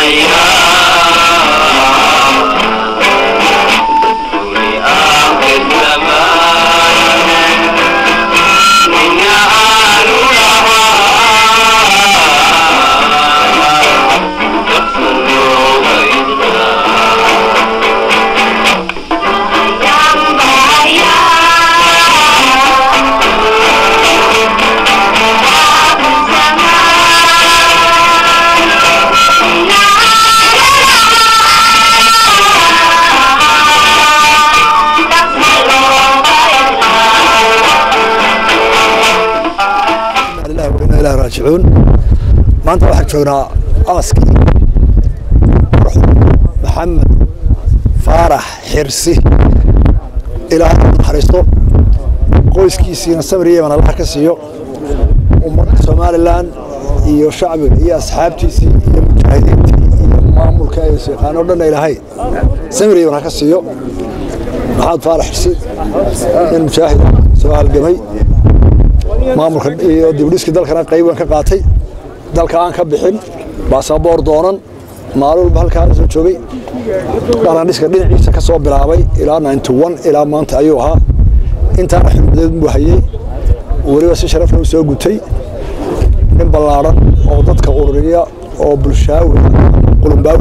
raajicuun maanta waxaan joognaa aaskii maxamed faarax xirsi ilaahay u naxariisto qoyskiisiina samir yeman allaha ka siiyo ummadda somalilan iyo shacbiga iyo asxaabtiisii iyo mujaahidiintii iyo maamulka ay yaqaano dhanna ilaahay samir yeman ha ka siiyo maxamed faarax xirsi nin mujaahid soo halgamay maamulka iyo dibdhiskii dalkana qayb weyn ka qaatay dalka aan ka bixin baasaboor doonan maalin walba halkaa soo joogay dhalandhiska dhinaciisa ka soo bilaabay ilaa ilaa maanta ayuu ahaa intaana xurmadeed buu hayey weliba si sharafla u soo gutay nin ballaadhan oo dadka ururiya oo bulshaawi qulumbaawi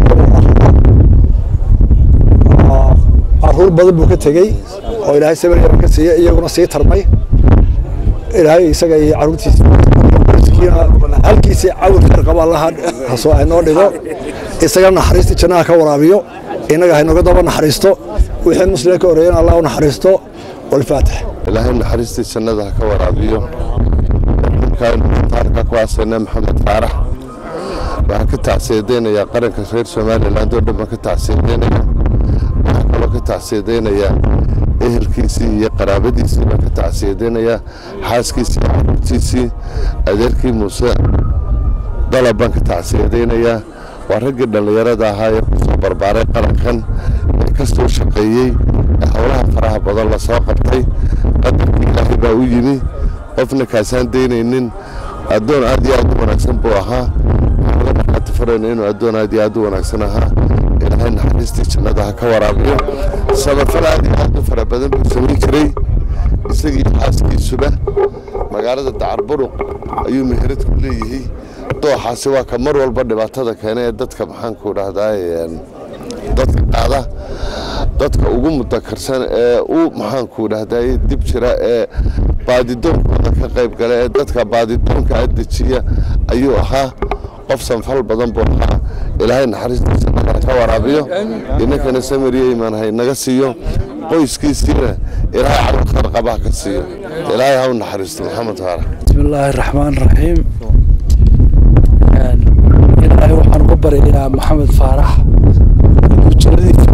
caruur badan buu ka tegey oo ilaahay sabir yaran ka siiyey iyaguna sii tarmay ilaahay isaga iyo caruurtiisa halkiisii cawir khayr qaba allaha hasoo haynoo dhigo isaga naxariista jannaha ka waraabiyo innaga haynoga daba naxariisto wixii muslimka ka horeeyana allah u naxariisto walfaatix ilaahay naxariistii jannada ha ka waraabiyo taarka ku aasayna maxamed faarax waxaan ka tacsiyadeynaya qaranka reer somaliland oo dhan baan ka tacsiyadeynaya waxaan kaloo ka tacsiyadeynayaa ehelkiisii iyo qaraabadiisii baan ka tacsiyadeynayaa xaaskiisii iyo caruurtiisii adeerkii muuse dalab baan ka tacsiyadeynayaa waa raggii dhallinyarada ahaa ee kusoo barbaaray qarankan ee ka soo shaqeeyey ee howlaha faraha badan la soo qabtay qadarkii ilaahay baa u yimi qofna kaasaan daynaynin addoon aad iyo aad u wanaagsan buu ahaa waxaga markhaati farayna inuu addoon aad iyo aad u wanaagsan ahaa ilaahay naxariistii jannada ha ka waraabiyo sabafal aad iyo aad u fara badan buu samayn jiray isagii xaaskiisuba magaalada dacarburuq ayuu meherad ku leeyahay dooxaasi waa ka mar walba dhibaatada keena ee dadka maxaanku dhahdaa dadka qaada dadka ugu mudakarsan ee u maxaanku dhahdaa dib jira ee baadidoonkooda ka qayb gala ee dadka baadidoonka adejiya ayuu ahaa qof sanfal badan buu ahaa ilaahay naxariistiisa nagala ka waraabiyo inankana samiriyo imaan hay naga siiyo qoyskiisiina ilaahay caruur kharqabaha ka siiyo ilaahay ha u naxariisto maxamed faarax بسم الله الرحمن الرحيم ilaahay waxaan uga baryayaa maxamed faarax inuu jannadiisa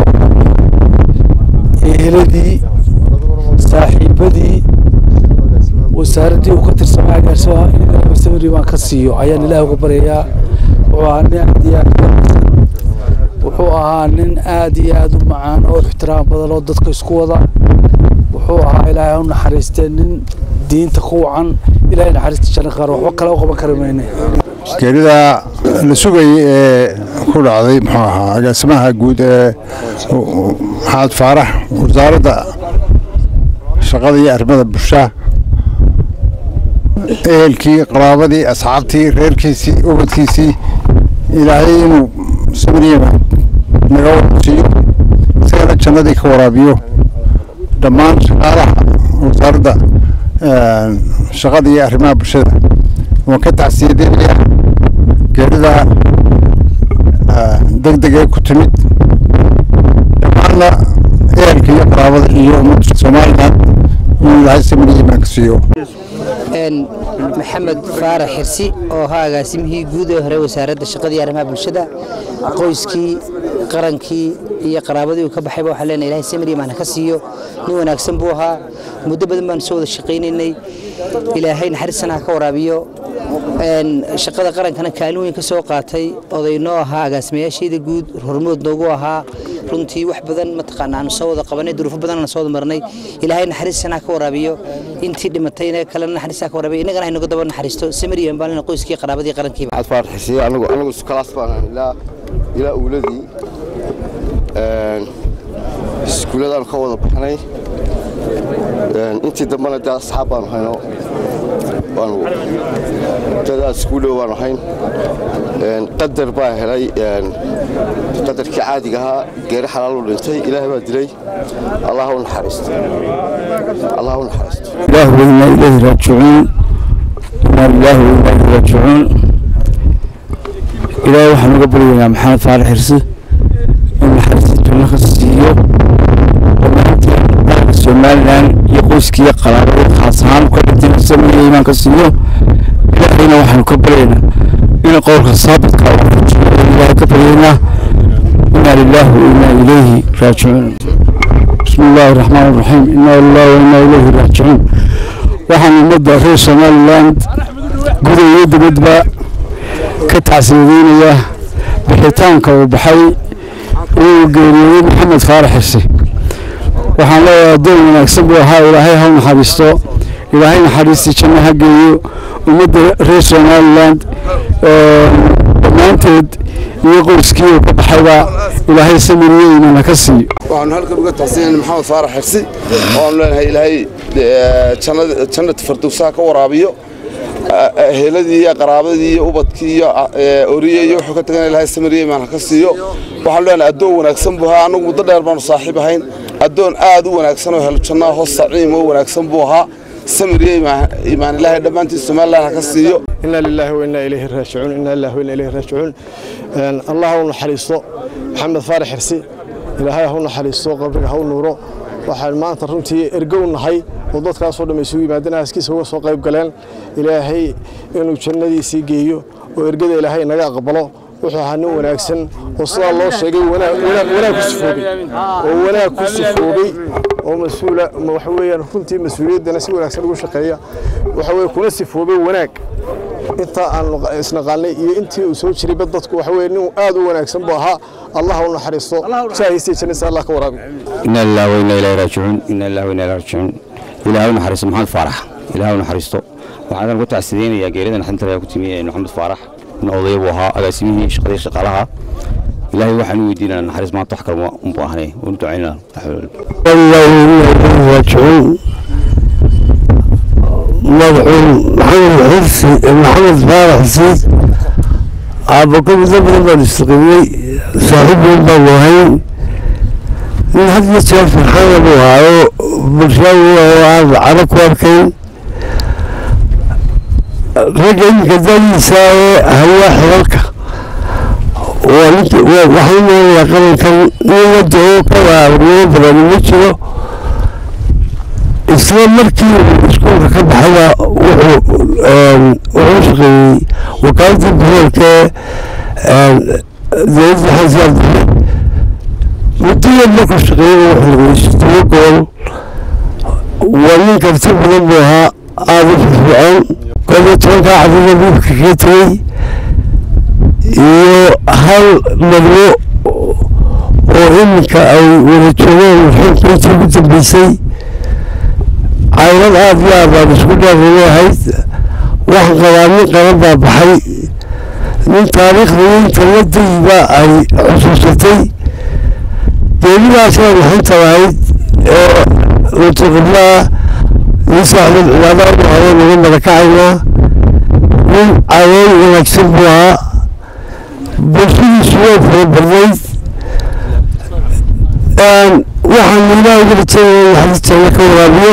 eheladii saaxiibadii wasaaraddii uu ka tirsanaa agaarsimaha in ilaahay samiri baan ka siiyo ayaan ilaahay uga baryayaa wuxuu ahaa nin aad iyo aad u wuxuu ahaa nin aad iyo aad u macaan oo ixtiraam badan oo dadka isku wada wuxuu ahaa ilaahay ha u naxariistee nin diinta ku wacan ilaahay naxariista janno qaar waxba kale u qaban kari mayne geerida la sugayay ee ku dhacday muxuu ahaa agaasimaha guud ee maxamed faarax wasaaradda shaqada iyo arrimada bulshaha ehelkii qaraabadii asxaabtii reerkiisii ubadkiisii ilaahay inuu samiriyaba naga warsiiyo isagana jannadii ka waraabiyo dhammaan shaqaalaha wasaaradda shaqada iyo arrimaha bulshada waan ka tacsiyadeynayaa geerida degdeg ee ku timid dhammaanna ehelka iyo qaraabada iyo ummadda somalilan inuu ilaahay samiriya imaan ka siiyo maxamed faarax xirsi oo ahaa agaasimihii guud ee hore wasaaradda shaqada iyo arrimaha bulshada qoyskii qarankii iyo qaraabadii uu ka baxayba waxaan leenahay ilaahay samir imaan ka siiyo nin wanaagsan buu ahaa muddo badan baan soo wada shaqaynaynay ilaahay naxariisana ha ka waraabiyo shaqada qarankana kaalin weyn ka soo qaatay odaynoo ahaa agaasimayaasheeda guud hormood noogu ahaa runtii wax badan mataqaana aanu soo wada qabanay duruufo badan aanu soo wada marnay ilaahay naxariisana ka waraabiyo intii dhimatayna kalena naxariistaa ka waraabiyo innagana haynaga daba naxariisto samariyan baalina qoyskii qaraabadii qarankiiba waxaad faarxisay anigu anigu iskalaas baan ahay ilaa ilaa uuladii iskuuladaan ka wada baxnay intii dambena dee asxaab baanu hayno waanu dadaa iskuulow baanu hayn qadar baa helay qadarkii caadiga ahaa geeri xalaalu dhintay ilaahay baa dilay allah u naxariisto allah u naxariisto الله وإنا إليه راجعون إنا لله وإنا إليه راجعون إلهي waxaan uga baryaynaa maxamed faarax xirsi in naxariista janno ka siiyo dhammaanteen dalka somalilan iyo qoyskiiyo qaraabada khaas ahaan ka dhintay samaya imaan ka siiyo ilaahayna waxaanu ka baryaynaa in qowlka saabidka uu ku jiro ilaahay ka baryaynaa inaa lilaahi wa inaa ilayhi raajicuun بسم الله الرحمن الرحيم إنا لله وإنا إليه راجعون waxaan ummadda reer somaliland guda iyo dibadba ka tacsiyadeynaya bixitaanka uu baxay inuu geeriyooday maxamed faarax xirsi waxaan leeyahay addoon wanaagsan buu ahaa ilaahay ha u naxariisto ilaahay naxariistii janno ha geeyo ummadda reer somaliland dhammaanteed iyo qoyskii uu ka baxayba ilaahay samiriyo iimana ka siiyo waxaanu halkan uga tacsiinayna maxamed faarax xirsi oanu leenahay ilaahay jannada fardowsaha ka waraabiyo heeladii iyo qaraabadii iyo ubadkii iyo oriye iyo wuxuu ka tagana ilaahay samiriye imaan ha ka siiyo waxaanu leenahay addoon wanaagsan buu ahaa annagu muddo dheer baanu saaxiib ahayn addoon aad u wanaagsan oo helo jannaa hoos saciim oo wanaagsan buu ahaa samiriye imaan ilaahay dhammaantiin somaliland ha ka siiyo إنا لله وإنا إليه راجعون إنا لله وإنا إليه راجعون الله هو نحريصه محمد فارح حرسي إلهي هو نحريصه قبرك هو نوره waxaan maanta runtii ergow nahay oo dadkaasoo dhamma isugu yimaadeen aaskiisa uga soo qayb galeen ilaahay inuu jannadiisii geeyo oo ergada ilaahay naga aqbalo wuxuu ahaa nin wanaagsan oo sidaa loo sheegay wanaag ku sifoobay oo wanaag ku sifoobay oo mas-uula waxa weeyaan runtii mas-uuliyaddana si wanaagsan ugu shaqeeya waxa weye kuna sifoobay wanaag intaa aan isnaqaanay iyo intii uu soo jirayba dadku waxa weye nin aad u wanaagsan buu ahaa allah u naxariisto jaahiistii jannadiisa allah ka waraabi إنا لله وإنا إليه راجعون إنا لله وإنا إليه راجعون إلهي نحرس محمد فارح إلهي نحرسته waxaan ku tacsideynaya geerida naxdinta ku timi maxamed faarax in odaya buu ahaa agaasimihii shaqadii shaqaalaha ilaahay waxaan u weydiinaa naxariis maanta wax kale unbu ahnay unu ducaynaa راجعون مدعون محمد حرسي محمد فارح سيد عبقى زبر بن استقبلي صاحب البوهين من حد يتشاف في الحالة بوهاو برشاوي وعاد عرق واركين رجل كذلك يساوي هو حركة وحين يقرن كان يودعو كذا ويبرا من وجهه isla markii iskuulka ka baxaya wuxuu shaqeeyey wakaaladii boqolkee dowladda xasaar dare muddoyad markuu shaqeeyey wuxuu lageysto gobol waa nin karti badan buu ahaa aada u firfircoon koob iyo tobankaa cadida buubka kaga tegey iyo hal madwo oo iminka ay wada joogeen xilka intii ugu dambeysay caylad aad iyo aad baan isku dheerraba ahayd waxaan qabaa nin qaban baa baxay nin taariikhda inta la dayiba ay xusuusatay geelidaasina maxinta lahayd ee lutaqiblaah nin saaxdad cibaadaha u hore naga madakacaynaa nin cadeey wanaagsan buu ahaa bulshadiisu way fara badnayd waxaan ilaahay uga rajeynaya naxariisteena ka waraabiyo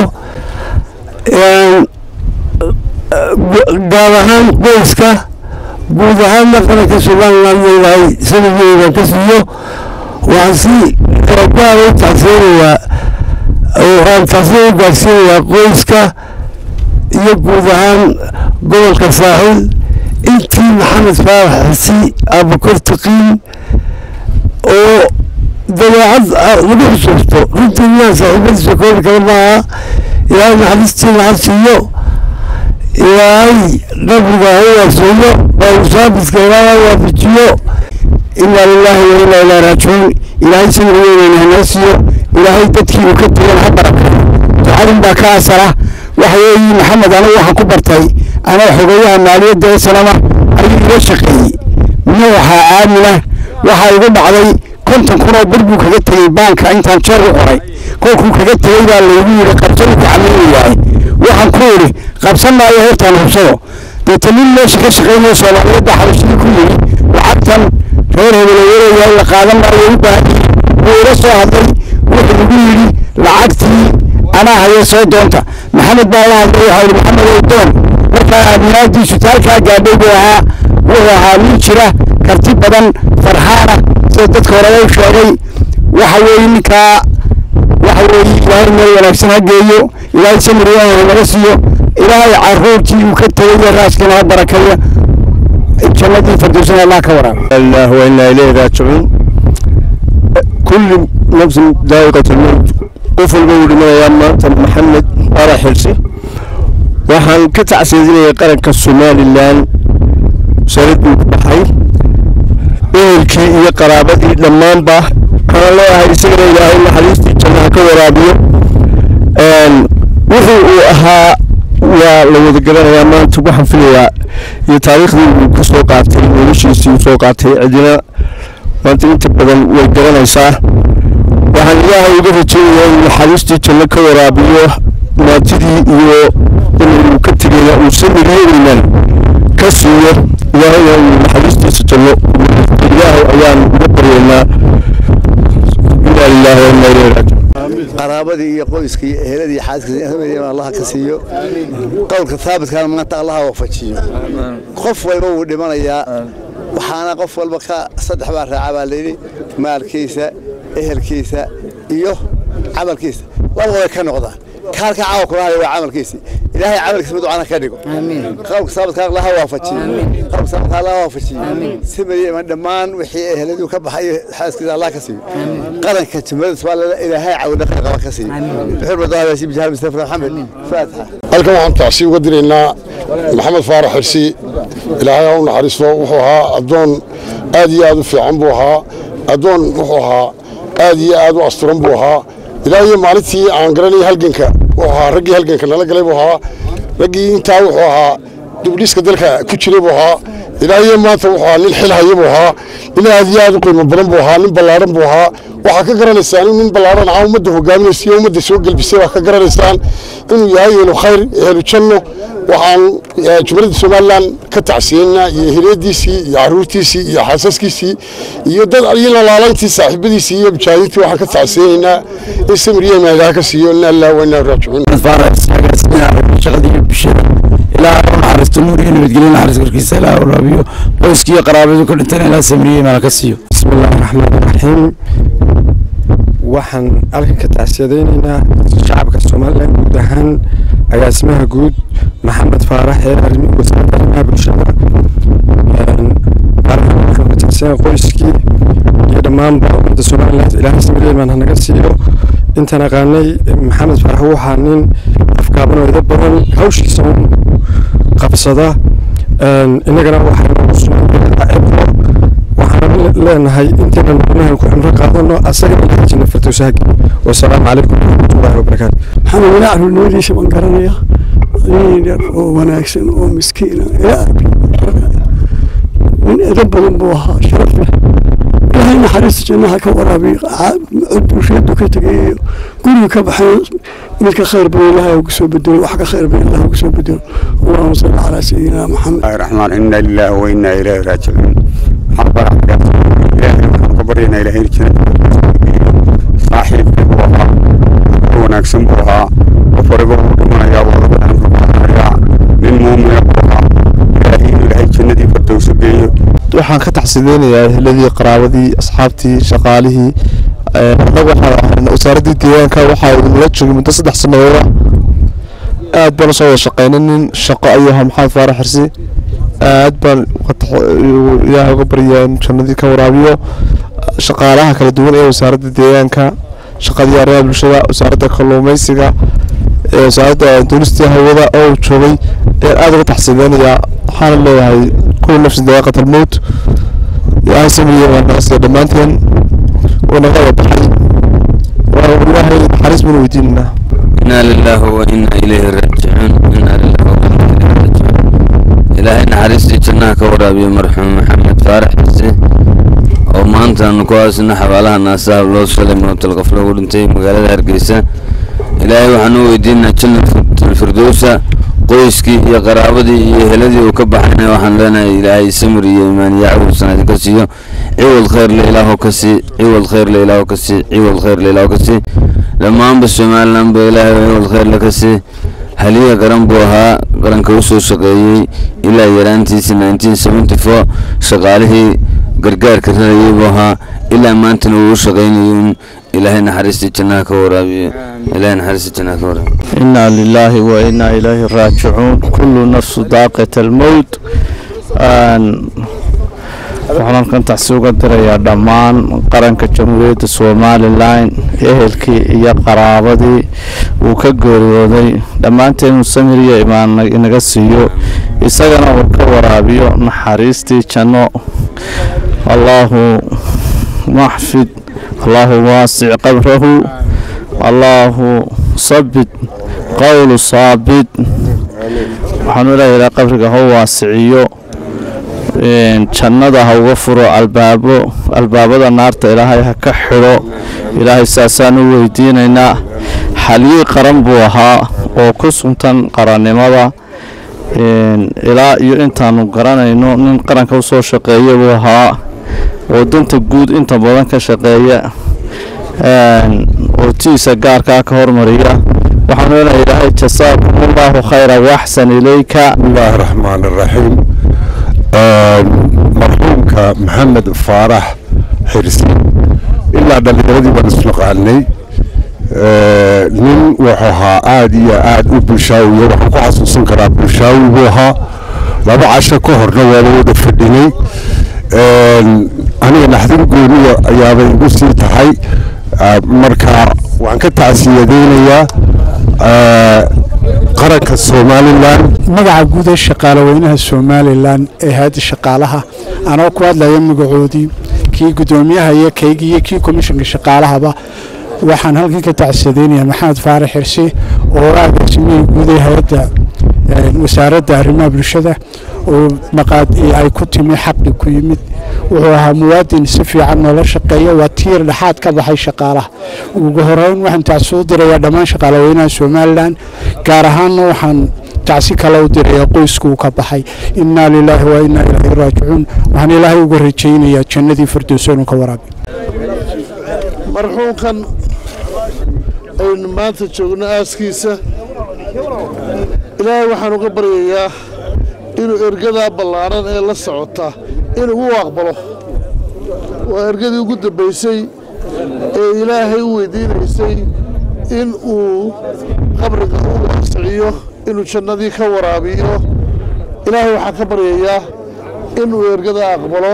gaar ahaan qoyska guud ahaanna qaranka somaliland leedahay sanadgeedan ka siiyo waxaan si gaara u tacseenayaa waxaan tacsiin u gaarsiinayaa qoyska iyo guud ahaan gobolka saaxil intii maxamed faarax xisi abakor taqiin oo dabeecad lagu xusuusto runtii inaan saaxiibadiisa koobi kara maaha ilaahay naxariistii naxar siiyo ilaahay qabriga ha waaseeyo oo usaabiska ilaahay waafajiyo inaa lilaahi wa inaa ilaa raajicuun ilaahay samirweyneyna hanoo siiyo ilaahay dadkii uu ka tegan ha barakayo ducadin baa ka asala waxa weeye maxamed anigu waxaan ku bartay anaa xogeeyaha maaliyadda ee sanama ayuu iga shaqeeyey madaxa aamina waxaa igu dhacday konton kun oo bir buu kaga tegey baanka intaan jeer u qoray kolkuu kaga tegey baa laygu yidhi qabsadu ku camaynayahay waxaan ku idhi qabsan maayo hortaan hubsado deeta nin meesha ka shaqeynayo soomaaliyadda xabashadii ku yidhi lacagtan reer hebeloweleeyahay la qaadan maayo u baahan yihi wuu ila soo hadlay wuxuu igu yidhi lacagtii anaa haya soo doonta maxamed baa la hadlay waxaa yidhi maxamed ow doon markaa aaminaadiisu taalkaa gaadhay buu ahaa wuxuu ahaa nin jira karti badan farxaana sida dadka horeba u sheegay waxa weeye ninkaa waxa weeye ilaahay meel wanaagsan ha geeyo ilaahay samir weyn naga siiyo ilaahay caruurtii uu ka tegay iyo raaskiina ha barakeeyo jannadii firdowsana allah ka waraabo الله وإنا إليه راجعون كل نفس ذائقة الموت قفل بول من أيام محمد أرى حرسي waxaan ka tacsiidinaya qaranka somalilan sanaduu ku baxay ehelkii iyo qaraabadii dhammaanba waxaan leeyahay isagana ilaahay naxariistii jannaha ka waraabiyo wuxuu uu ahaa waa la wada garanayaa maanta waxaan filayaa iyo taariikhdii uu ka soo qaatay noloshiisii uu soo qaatay cidina maanta inta badan way garanaysaa waxaan ilaahay uga rajeynayaa inuu naxariistii janno ka waraabiyo maantidii iyo inuu ka tegaya uu samiriyo iimaan ka siiyo ilaahayna uu naxariistiisa janno ilaahay ayaan uga baryaynaa inaa lilaahi wa inaa ilayhi raajicuun qaraabadii iyo qoyskii iyo eheladii xaaskiisa allah ka siiyo qowlka thaabitkaana maanta allah wafajiyo qof walba wuu dhimanayaa waxaana qof walba ka saddex baa raaca baa layidhi maalkiisa ehelkiisa iyo camalkiisa labada way ka noqdaan kaalka caawa kula hayo waa camalkiisii ilaahay camalkiisa mid wacana ka dhigo qowlka saabadka allaha waafajiyo qowlka saabadka allaha waafajiyo simariya iman dhammaan wixii eheladu ka baxay xaaskiisa allah ka siiyo qaranka jumhuriyadda soomaaliya ilaahay cawina khayr qaba ka siiyo bixir badaayo si bijahal mustafa maxamed faatixa halkan waxaan tacsi uga diraynaa maxamed faarax xirsi ilaahay ha u naxariisto wuxuu ahaa addoon aad iyo aad u fiican buu ahaa addoon wuxuu ahaa aad iyo aad u asturan buu ahaa ilaa iyo maalintii aan garanay halganka wuxuu ahaa raggii halganka nala galay buu ahaa raggii intaa wuxuu ahaa dubdhiska dalka ku jiray buu ahaa ilaa iyo maanta wuxuu ahaa nin xil haya buu ahaa nin aad iyo aad u qiimo badan buu ahaa nin ballaaran buu ahaa waxaa ka garanaysaan in nin ballaaran ahaa ummadda hogaaminaysa iyo ummadda soo gelbisay waa ka garanaysaan inuu yahay ehlu khayr ehlu janno waxaan jumhuriyadda somalilan ka tacsiyeynaa iyo hireediisii iyo caruurtiisii iyo xaasaskiisii iyo dad iyo lalaalayntii saaxiibadiisii iyo mujaahidiintii waxaan ka tacsiyeynaynaa in samiriya maadaha ka siiyo in allah wa inaa raajicuun shaqadii bulshada ilaa u naxariisto nuur iyo nabadgelyo naxariis korkiisa ilaa u raabiyo qoyskiiyo qaraabadu ka dhintana ilaa samiriye maala ka siiyo bismillahi raxmaani raxiim waxaan halkan ka tacsiyadaynaynaa shacabka somalilan guud ahaan agaasimaha guud maxamed faarax ee wasaaradda arrimaha bulshada waxaan ka tacsiyana qoyskii iyo dhammaanba ummadda somalilan ilaahay samiriyeman hanaga siiyo intaan aqaanay maxamed faarax wuu ahaa nin afkaaban oo ida badan hawshiisa un qabsada innagana waxay noogu sugan cibro waxaan leenahay intayna noqonahan ku cimro qaadano asaga ilahay janna firdowsahagi wasalaamu calaykum waraxmatullahi wabarakaatu maxamed walaac runoodiisa baan garanaya nin yar oo wanaagsan oo miskiina ilaa nin edo badan buu ahaa sharaf leh ilaahay naxariista jannaha ka waraabiyo bulshadu ka tegayayo guriga ka baxay midka khayr badan ilaahay ugu soo bedelo wax ka khayr badan ilaahay ugu soo bedelo allahuma salli calaa sayidina maxamed الرحمن إنا لله وإنا إليه راجعون حرب إلهي waxaan ka baryaynaa ilaahay jannada saaxiibkii buu ahaa wanaagsan buu ahaa qof waliba wuu dhimanayaa waa laga xanfurbaanayaa nin muumina buu ahaa ilaahay inuu ilaahay jannadii fardowso geeyo waxaan ka taxsideynayaa ehladii qaraabadii asxaabtii shaqaalihii annagu waxaan ahayn wasaaraddii deegaanka waxaa idinla joogay muddo saddex sanadooda aad baan usoo wada shaqeynay nin shaqo ayuu ahaa maxamed faarax xirsi aad baan ilaahay uga baryaa in jannadii ka waraabiyo shaqaalaha kala duwan ee wasaaradda deegaanka shaqadii arrimaha bulshada wasaaradda kalluumeysiga wasaaradda duulistii hawada oo uu joogay ayaan aada uga taxsiibeynayaa waxaana leeyahay kuwa nafsi dawaaqat almowt ilaahay samriye waa naasiya dhammaanteen wuu naga wada baxay waa ilaahay naxariis banu weydiinaynaa إنا لله وإنا إليه راجعون إنا لله وإنا إليه راجعون إلهي نحرستي جناها كورابي مرحوم محمد فارح حسي oo maanta aanu ku haysano xabaalaha naasaha loo shalay mawtalqaf loogu dhintay magaalada hargeysa ilaahay waxaan u weydiinaa jannatul firdowsa qoyskii iyo qaraabadii iyo heladii uu ka baxayna waxaan leenahay ilaahay samir iyo imaan iyo cawil sanadi ka siiyo ciwad khayr le ilaahu ka sii ciwad khayr le ilaahu ka sii ciwad khayr le ilaahu ka sii dhammaanba somaliland ba ilaahay ciwad khayr le ka sii haliya qaran buu ahaa qaranka u soo shaqeeyey ilaa yaraantiisii nineteen seventy four shaqaalihii gargaarka rarayay buu ahaa ilaa maantana uu u shaqaynayay ilaahay naxariistii jannaha ka waraabiyo ilaahay naxariistii jannaha ka waraabiyo إنا لله وإنا إليه راجعون كل نفس ذائقة الموت آن- waxaan halkan tacsi uga dirayaa dhammaan qaranka jamhuuriyadda somalilan ehelkii iyo qaraabadii uu ka geeriyooday dhammaanteen samir iyo imaan inaga siiyo isagana uu ka waraabiyo naxariistii janno allaahu maxfid allaahu waasic qabrahu allaahu sabit qowlu saabit waxaanu ilaahay ilaa qabriga ha u waasiciyo een, jannada ha uga furo albaabo albaabada naarta ilaahay ha ka xidho ilaahay saasaan u weydiinaynaa xaliyii qaran buu ahaa oo ku suntan qarannimada een, ilaa iyo intaanu garanayno nin qaranka usoo shaqeeya buu ahaa oo danta guud inta badan ka shaqeeya een, oo tiisa gaarkaa ka hormariya waxaanu leenahay ilaahay jasaakum allahu khayra waxsan ilayka bismillaahi raxmaani raxiim marxuumka maxamed faarax xirsi ilaa dhallinyaradii baan isnaqaanay nin wuxuu ahaa aada iyo aada u bulshaawiya waxaan ku xasuusan karaa bulshaawi buu ahaa laba casho ka horna waaba wada fadhinay aniga naxdin gooniya ayaabay igu sii tahay marka waxaan ka tacsiyadeynayaa qaranka somalilan magaca guud ee shaqaale weynaha somalilan ee hayadda shaqaalaha anoo ku hadlaya magacoodii kii guddoomiyaha iyo kaygii iyo kii komishanka shaqaalahaba waxaan halkan ka tacsadeynayaa maxamed faarax xirsi oo agaasimihii guud ee hay-adda wasaaradda arrimaha bulshada oo maqaad ay ku timi xaqi ku yimid wuxuu ahaa muwaadin si fiican noola shaqeeya waa tiir dhexaad ka baxay shaqaalaha ugu horeyn waxaan tacsi u dirayaa dhammaan shaqaalaweynaha somalilan gaar ahaanna waxaan tacsi kale u dirayaa qoyska uu ka baxay innaa lilaahi wa innaa ilaahi raajicuun waxaan ilaahay uga rajaynayaa jannadii firdowsa inuu ka waraabiyo marxuumkan aynu maanta joogno aaskiisa ilaahay waxaan uga baryayaa inuu ergadaa ballaaran ee la socota inuu u aqbalo waa ergadii ugu dambaysay ee ilaahay u weydiinaysay in uu qabriga u waasiciyo inuu jannadii ka waraabiyo ilaahay waxaan ka baryayaa inuu ergadaa aqbalo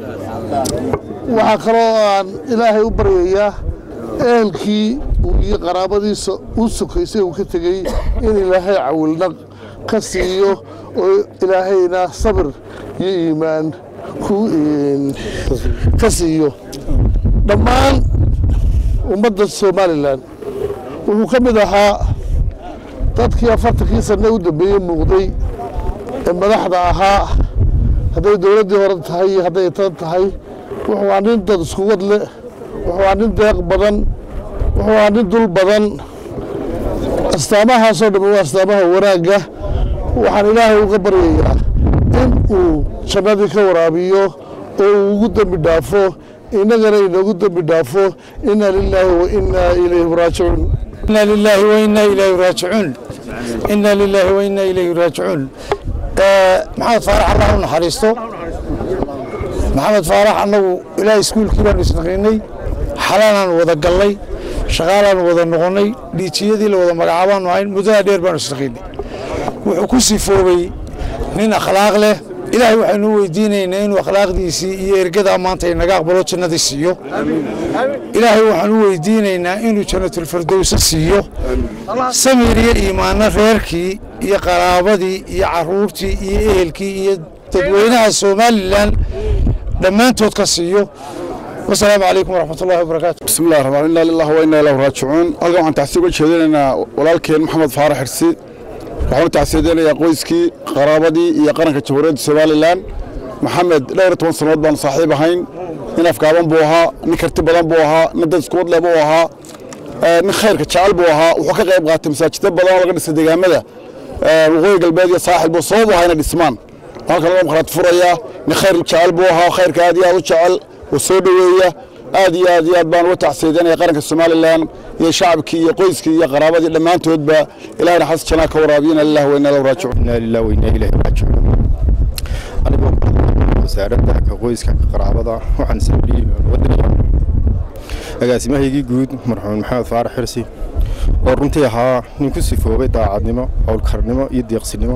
waxaa kaloo aan ilaahay u baryayaa ehelkii iyo qaraabadiisa u sukaysay uu ka tegey in ilaahay cawilnaq ka siiyo oo ilaahayna sabir iyo iimaan ku ka siiyo dhammaan ummadda somalilan wuxuu ka mid ahaa dadkii afartankii sanne u dambeeyey muuqday ee madaxda ahaa hadday dowladdii hore tahay iyo hadday tan tahay wuxuu ahaa nin dad isku wad leh wuxuu ahaa nin deeq badan wuxuu ahaa nin dul badan astaamahaasoo dhammi waa astaamaha wanaagga waxaan ilaahay uga baryayaa in uu jannadii ka waraabiyo oo uu ugu dembi dhaafo innagana inoogu dembi dhaafo inna lilaahi wa innaa ilayhi raajicuun إنا لله وإنا إليه راجعون إنا لله وإنا إليه راجعون محمد فارح الله نحرسته محمد فارح أنه إلى سكول كبار نسنقيني حلانا وذا قلي شغالا وذا نغني ليتيدي لوذا مقعبان وعين مدى دير بان نسنقيني وحكوسي فوبي نين أخلاق له ilaahay waxaynu u weydiinaynaa inuu akhlaaqdiisii iyo ergadaa maanta inaga aqbalo jannadii siiyo ilaahay waxaan u weydiinaynaa inuu jannatulfirdowsa siiyo samir iyo iimaanno reerkii iyo qaraabadii iyo caruurtii iyo ehelkii iyo dadweynaha somalilan dhammaantood ka siiyo wasalaamu calaykum waraxmat ullahi wabarakaatu بسم الله الرحمن الرحيم إنا لله وإنا إليه راجعون halkan waxaan tacsiib uga jeedinaynaa walaalkeen maxamed faarax xirsi waxaan u tacsiidinayaa qoyskii qaraabadii iyo qaranka jamhuuriyadda somalilan maxamed dhowr iyo toban sannadood baan saaxiib ahayn nin afgaaban buu ahaa nin karti badan buu ahaa nin dad isku wadle buu ahaa nin khayrka jecel buu ahaa wuxuu ka qayb qaatay masaajidda badan oo laga dhisay deegaamada waqooyi galbeed iyo saaxil buu sabab u ahaa inay dhismaan halkan loo maqraad furayaa nin khayr jecel buu ahaa khayrka aad iyo aad u jecel oo soo dhoweeya aad iyo aad iyo aad baan uga tacsiidanaya qaranka somalilan iyo shacabkii iyo qoyskii iyo qaraabadii dhammaantoodba ilahayna xasan janaa ka waraabiyana lilah wa inaa lahu raajicuun inaa lilah wa inaa ilaahi raajicuun anigoo wasaaradda ka qoyska ka qaraabada waxaan sabriyey wadaniga agaasimahaygii guud marxuum maxamed faarax xirsi oo runtii ahaa nin ku sifoobay daacadnimo howlkarnimo iyo deeqsinimo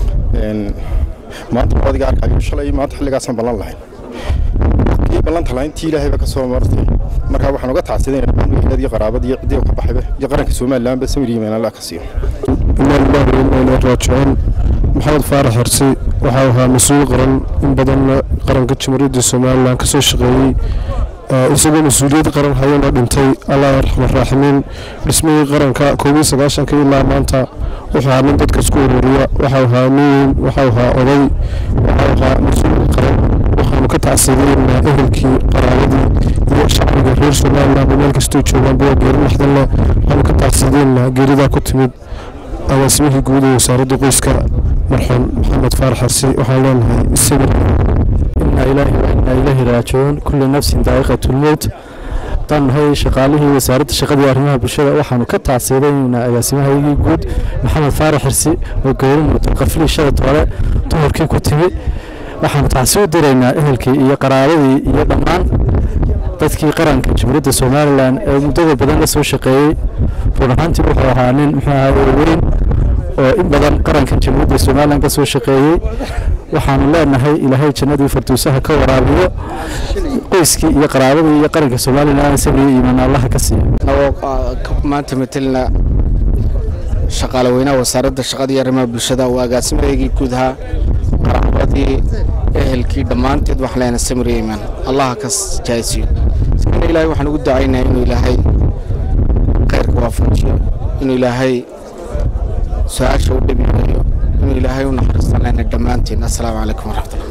maanta adiga arkayo shalay maanta xilligaasaan ballan lahayn kii ballanta lahayn tii ilaahayba ka soo martay markaa waxaan uga tacsidanaya dhammaan wiiladii qaraabadii iyo ciddii ka baxayba iyo qaranka somalilanba samir iyo meenala ka siiyo inaa lillahi wa inaa ilaahi raajicuun maxamed faarax xirsi waxau ahaa mas-uul qaran in badanna qaranka jamhuuriyadda somalilan ka soo shaqeeyey isagoo mas-uuliyad qaran hayana dhintay allah raxman raaximiin dhismihii qaranka koob iyo sagaashanka ilaa maanta wuxuu ahaa nin dadka isku ururiya waxau ahaa nin weyn waxau ahaa oday waxau ahaa mas-uul qaran waxaanu ka tacsiidaynaa ehelkii qaraabadii iyo shacbiga reer somaliland meel kastoo joogaan buwa geeri naxdan leh waxaanu ka tacsiidaynaa geeridaa ku timid agaasimihii guud ee wasaaradda qoyska marxuum maxamed faarax xarsi waxaan leenahay sabir إنا إلهي وإنا إليه راجعون كل نفس ذائقة الموت tan hay shaqaalihii wasaaradda shaqadii arrimaha bulshada waxaanu ka tacsiidaynaa agaasimahaygii guud maxamed faarax xirsi oo geeri mudan qaflii shalad hore duhurkii ku timi waxaanu tacsi u diraynaa ehelkii iyo qaraabadii iyo dhammaan dadkii qaranka jamhuuriyadda somalilan ee muddada badan la soo shaqeeyey run ahaantii wuxuu ahaa nin muxuu ahaa weyn oo in badan qarankan jamhuuriyadda somalilan ka soo shaqeeyey waxaanu leenahay ilaahay jannadii farduusaha ka waraabiyo qoyskii iyo qaraabadii iyo qaranka somalilan sabriyo iimaan allaha ka siiyo maanta matelna shaqaale weynaha wasaaradda shaqada iyo arrimaha bulshada waa agaasimadeygii guud ahaa qaraabadii ehelkii dhammaanteed waxaan leenahay samir iyo iimaan allaha ka jaaysiyo iskana ilaahay waxaan ugu ducaynayaa inuu ilaahay khayrka waafajiyo inuu ilaahay su-aasha u dhabiyayo inuu ilaahay u naxariisto lena dhammaantiin assalaamu calaykum waraxmatullah